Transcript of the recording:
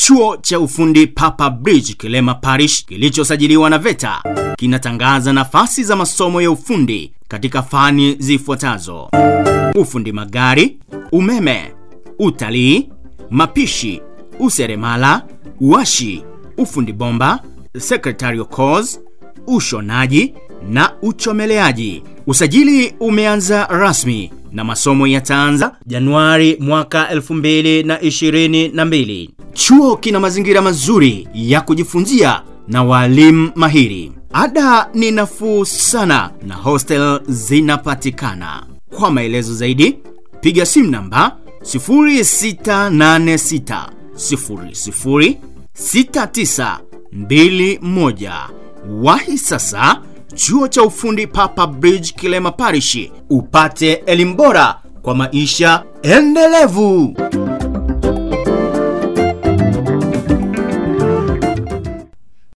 Chuo cha ufundi Papa Bridge Kilema Parish kilichosajiliwa na VETA kinatangaza nafasi za masomo ya ufundi katika fani zifuatazo: ufundi magari, umeme, utalii, mapishi, useremala, uashi, ufundi bomba, secretarial course, ushonaji na uchomeleaji. Usajili umeanza rasmi na masomo yataanza Januari mwaka 2022. Chuo kina mazingira mazuri ya kujifunzia na walimu mahiri. Ada ni nafuu sana na hostel zinapatikana. Kwa maelezo zaidi, piga simu namba 0686 00 6921. Wahi sasa chuo cha ufundi Papa Bridge Kilema Parish upate elimu bora kwa maisha endelevu.